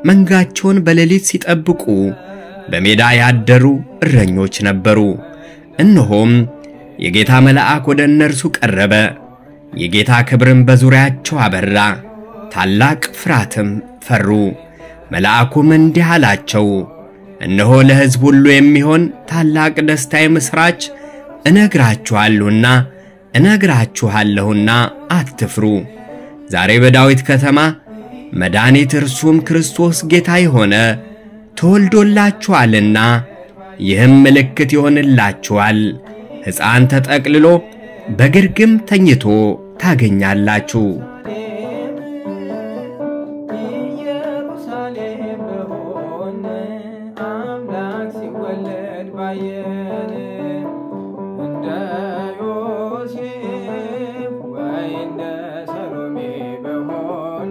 መንጋቸውን በሌሊት ሲጠብቁ በሜዳ ያደሩ እረኞች ነበሩ። እነሆም የጌታ መልአክ ወደ እነርሱ ቀረበ፣ የጌታ ክብርም በዙሪያቸው አበራ፣ ታላቅ ፍርሃትም ፈሩ። መልአኩም እንዲህ አላቸው፣ እነሆ ለሕዝብ ሁሉ የሚሆን ታላቅ ደስታ የምሥራች እነግራችኋለሁና እነግራችኋለሁና አትፍሩ። ዛሬ በዳዊት ከተማ መድኃኒት እርሱም ክርስቶስ ጌታ የሆነ ተወልዶላችኋልና፣ ይህም ምልክት ይሆንላችኋል፣ ሕፃን ተጠቅልሎ በግርግም ተኝቶ ታገኛላችሁ። ኢየሩሳሌም በሆን አምላክ ሲወለድ ባየን እንደ ዮሴፍ ወይ እንደ ሰሎሜ በሆን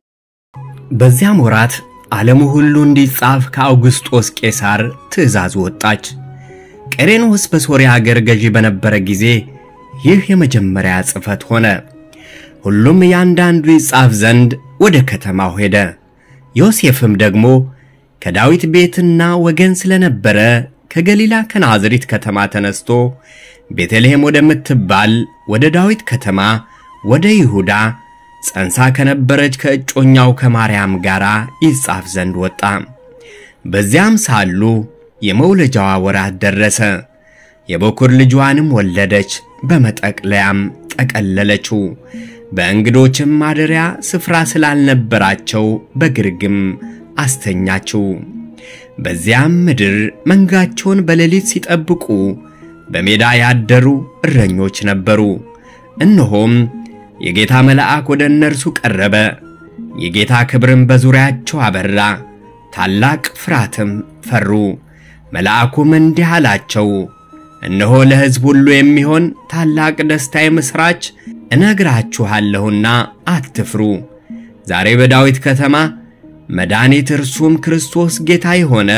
በዚያም ወራት ዓለሙ ሁሉ እንዲጻፍ ከአውግስጦስ ቄሳር ትእዛዝ ወጣች። ቀሬኖስ በሶርያ አገር ገዢ በነበረ ጊዜ ይህ የመጀመሪያ ጽሕፈት ሆነ። ሁሉም እያንዳንዱ ይጻፍ ዘንድ ወደ ከተማው ሄደ። ዮሴፍም ደግሞ ከዳዊት ቤትና ወገን ስለነበረ ከገሊላ ከናዝሪት ከተማ ተነስቶ ቤተልሔም ወደምትባል ወደ ዳዊት ከተማ ወደ ይሁዳ ጸንሳ ከነበረች ከእጮኛው ከማርያም ጋር ይጻፍ ዘንድ ወጣ። በዚያም ሳሉ የመውለጃዋ ወራት ደረሰ። የበኩር ልጇንም ወለደች፣ በመጠቅለያም ጠቀለለችው። በእንግዶችም ማደሪያ ስፍራ ስላልነበራቸው በግርግም አስተኛችው። በዚያም ምድር መንጋቸውን በሌሊት ሲጠብቁ በሜዳ ያደሩ እረኞች ነበሩ። እነሆም የጌታ መልአክ ወደ እነርሱ ቀረበ፣ የጌታ ክብርም በዙሪያቸው አበራ፣ ታላቅ ፍርሃትም ፈሩ። መልአኩም እንዲህ አላቸው፣ እነሆ ለሕዝብ ሁሉ የሚሆን ታላቅ ደስታ የምሥራች እነግራችኋለሁና አትፍሩ። ዛሬ በዳዊት ከተማ መድኃኒት እርሱም ክርስቶስ ጌታ የሆነ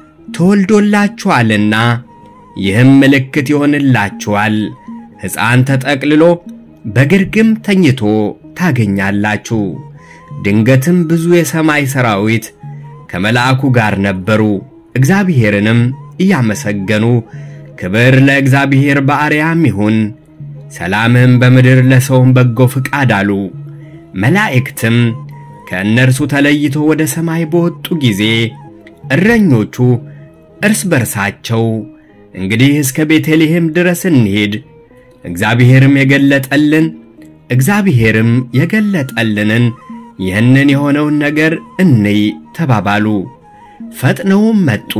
ተወልዶላችኋልና፣ ይህም ምልክት ይሆንላችኋል፣ ሕፃን ተጠቅልሎ በግርግም ተኝቶ ታገኛላችሁ። ድንገትም ብዙ የሰማይ ሰራዊት ከመልአኩ ጋር ነበሩ፣ እግዚአብሔርንም እያመሰገኑ ክብር ለእግዚአብሔር በአርያም ይሁን፣ ሰላምም በምድር ለሰውም በጎ ፍቃድ አሉ። መላእክትም ከእነርሱ ተለይቶ ወደ ሰማይ በወጡ ጊዜ እረኞቹ እርስ በርሳቸው እንግዲህ እስከ ቤተልሔም ድረስ እንሂድ እግዚአብሔርም የገለጠልን እግዚአብሔርም የገለጠልንን ይህንን የሆነውን ነገር እንይ ተባባሉ። ፈጥነውም መጡ፣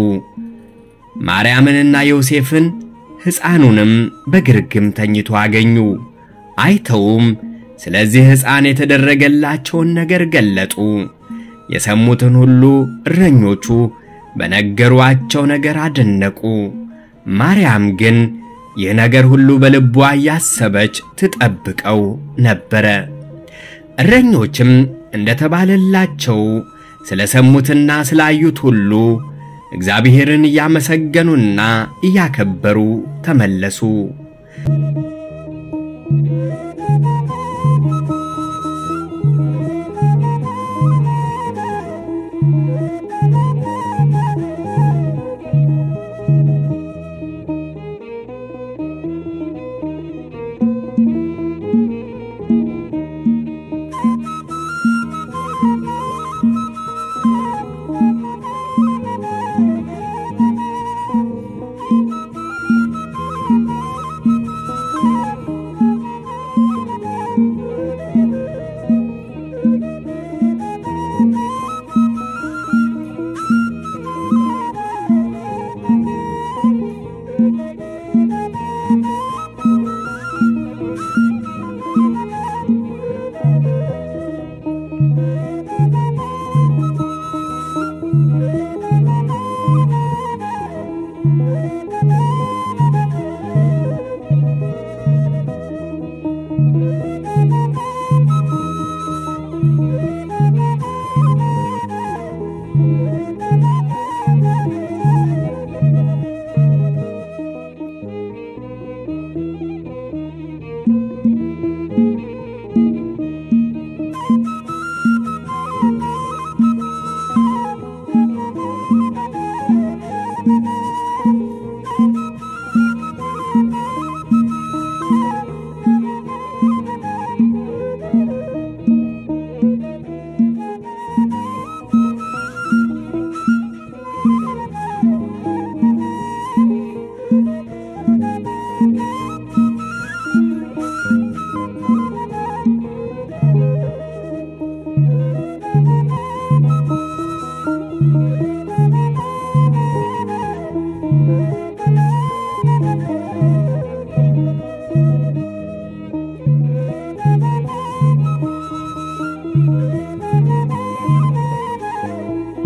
ማርያምንና ዮሴፍን ሕፃኑንም በግርግም ተኝቶ አገኙ። አይተውም ስለዚህ ሕፃን የተደረገላቸውን ነገር ገለጡ። የሰሙትን ሁሉ እረኞቹ በነገሯቸው ነገር አደነቁ። ማርያም ግን ይህ ነገር ሁሉ በልቧ እያሰበች ትጠብቀው ነበረ። እረኞችም እንደተባለላቸው ስለ ሰሙትና ስላዩት ሁሉ እግዚአብሔርን እያመሰገኑና እያከበሩ ተመለሱ።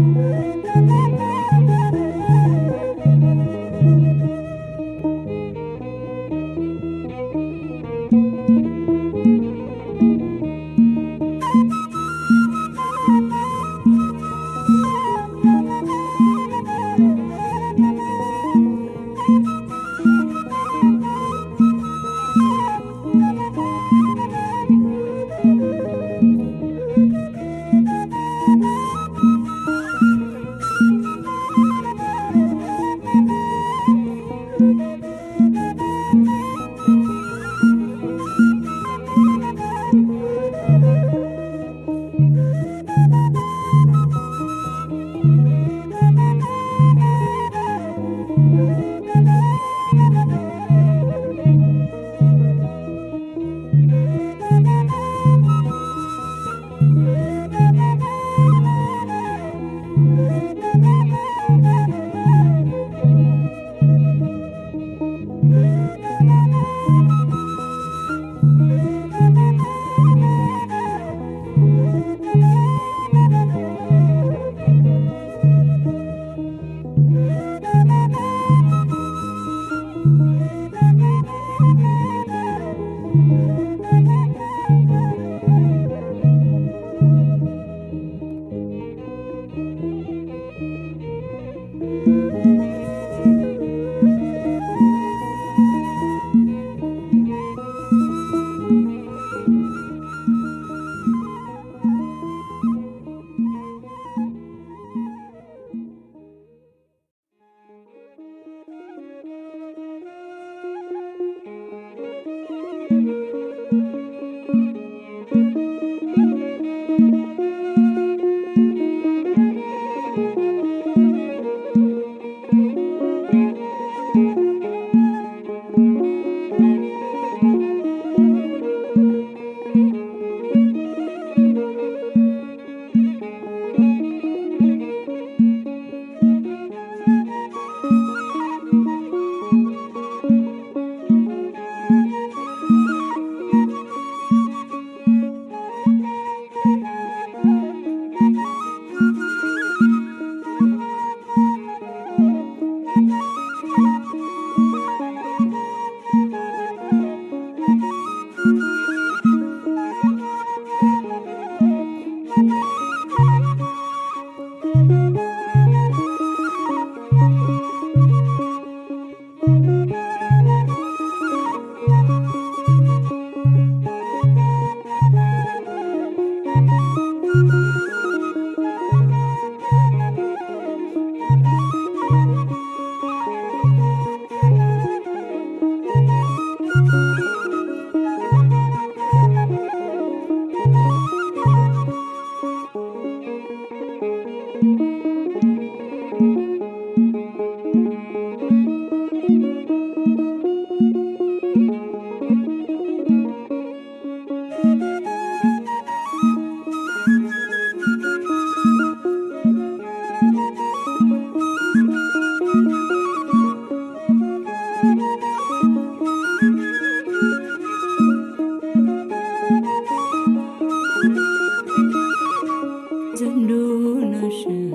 ዘንዶን አሸነፈ